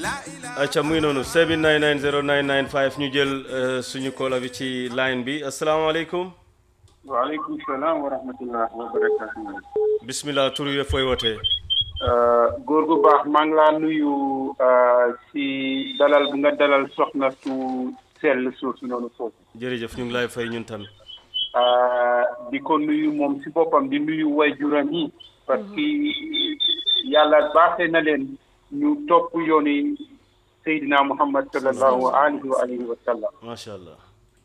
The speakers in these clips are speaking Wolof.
acca muy noonu 7990995 ñu jël suñu koola bi ci line bi asalaamaaleykum waaleykum salaam wa rahmatullah wa barakatuh bismillah tur yi fooy wootee góor gu baax maa ngi laa nuyu si dalal bi nga dalal soxna su sell suusu noonu foofu jërëjëf ñu ngi lay fay ñun tamit di ko nuyu moom si boppam di nuyu way juram yi parce que yàlla baaxee na leen ñu topp yooni Seydina Muhammad sallallahu alayhi wa alihi wa sallam macha allah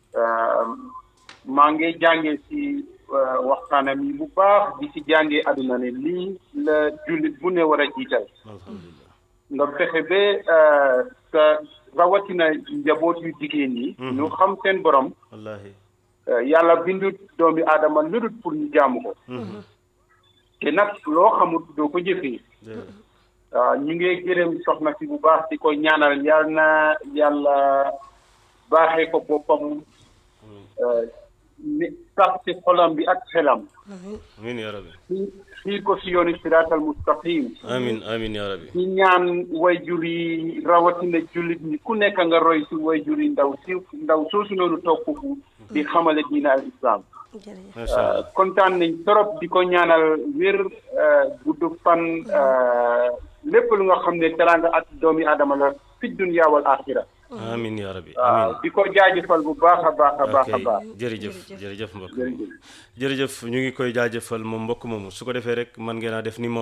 maa ngi jàngee si waxtaanam yi bu baax di si jàngee àdduna ne lii la jullit bu ne war a jiital alhamdulilah nga fexe ba sa rawatina njaboot yu jigéen yi ñu xam seen borom wallahi yàlla bindut doomi aadama ludut pour ñu jaamu ko te nag loo xamut doo ko jëfee waaw ñu ngi gërëm soxna si bu baax di ko ñaanal yal na yàlla baaxee ko boppam ne sax ci xolam bi ak xelam amin ya rabbi xiir ko si yooni siraatal mustaqim amin amin ya rabbi ci ñaan way jur yi rawatina jullit ñi ku nekk nga roy si way jur yi ndaw si ndaw soosu noonu toog foofu di xamale diina al islam macha allah kontaan nañ trop di ko ñaanal wér gudd fan lépp lu nga xam ne teraanga ak doomi aadama la fi dunya wal axira amin ya rabbi waaw amin di ko jaajëfal bu baax a baax a baax a ok baax jërëjëf jërëjëf mbokk jërëjëf jërëjëf ñu ngi koy jaajëfal moom mbokk moomu su ko defee rek man ngeen a def ni moom